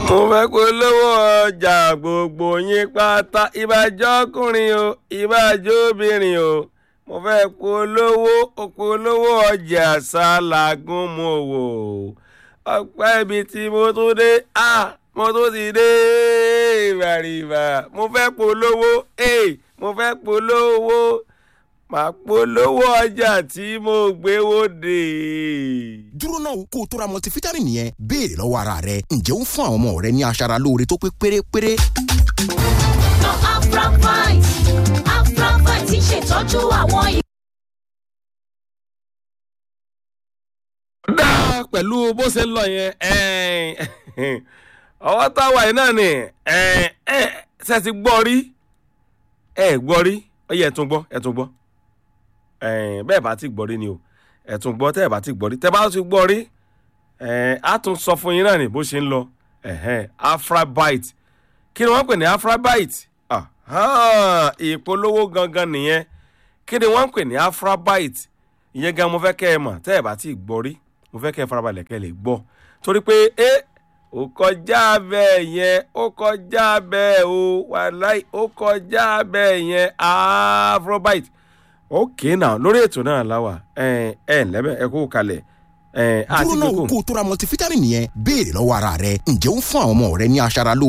mo fẹ́ polówó ọjà gbogbo yín pátá ìbàjẹ́ ọkùnrin o ìbàjẹ́ obìnrin o mo fẹ́ polówó polówó ọjà ṣàlàgùn mo wò ọpẹ́ ibi tí mo tún dé ah mo tún ti dé ìbàrìbà mo fẹ́ polówó eh mo fẹ́ polówó màá polówó ọjà tí mo gbé wòde. dúró náà kó o tó ra multivitamin yẹn béèrè lọ́wọ́ ara rẹ ǹjẹ́ ó ń fún àwọn ọmọ rẹ ní aṣara lóore tó pé pérépéré. Lọ Afrafite Afrafite ti ṣètọ́jú àwọn dá pẹ̀lú bó ṣe ń lọ yẹn ẹ̀ẹ́n, ọwọ́ táwa yìí náà ni ẹ̀ẹ́n, ẹ̀, ṣe ti gbọ́ rí ẹ̀ gbọ́ rí ọyẹ ẹ̀ tún gbọ́ ẹ̀ tún gbọ́ ẹ̀ẹ́n, bẹ́ẹ̀ bá ti gbọ́ rí ni o ẹ̀ tún gbọ́ tẹ́ ẹ̀ bá ti gbọ́ rí tẹ́ bá ti gbọ́ rí ẹ̀ẹ́n, á tún sọ fún yín náà ni bó ṣe ń lọ ẹ̀hẹ́n, afrabite kí ni wọ́n pè ní afrabite Ahan, ìpolówó gangan nìyẹn kí ni wọ́n pè ní afrabite ìyẹn gan mo fẹ́ kẹ́ ẹ mọ̀ tẹ́ ẹ bá ti gbọ́ rí mo fẹ́ kẹ́ ẹ farabalẹ̀ kẹ́ ẹ lè gbọ́ torí pé ẹ ó kọjá bẹ́ẹ̀ yẹn ó kọjá bẹ́ẹ̀ o wàláì ó kọjá bẹ́ẹ̀ yẹn afrobite ókè náà lórí ètò náà láwà ẹ ẹ ǹlẹ́bẹ̀ ẹ kó kalẹ̀ ẹ àti dúró náà gbogbo. kó o tó ra multivitamin yẹn béèrè lọ́wọ́ ara rẹ ǹjẹ́ ó ń fún àwọn ọmọ rẹ ní aṣara lóore